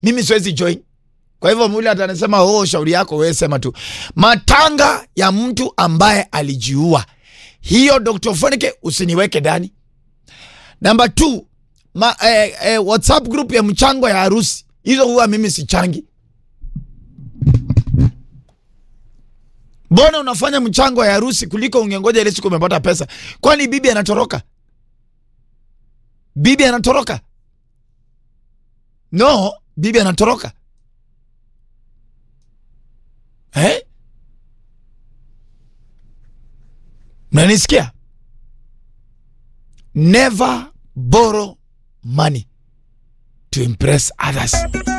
mimi siwezi join. Kwa hivyo mule atanasema oh, shauri yako wewe, sema tu. Matanga ya mtu ambaye alijiua, hiyo Dr. Fonike usiniweke ndani. Namba 2 ma, eh, eh, WhatsApp group ya mchango ya harusi, hizo huwa mimi sichangi. Mbona unafanya mchango ya harusi kuliko ungengoja ile siku umepata pesa? Kwani bibi anatoroka? Bibi anatoroka? No, bibi anatoroka eh? Mnanisikia? Never borrow money to impress others.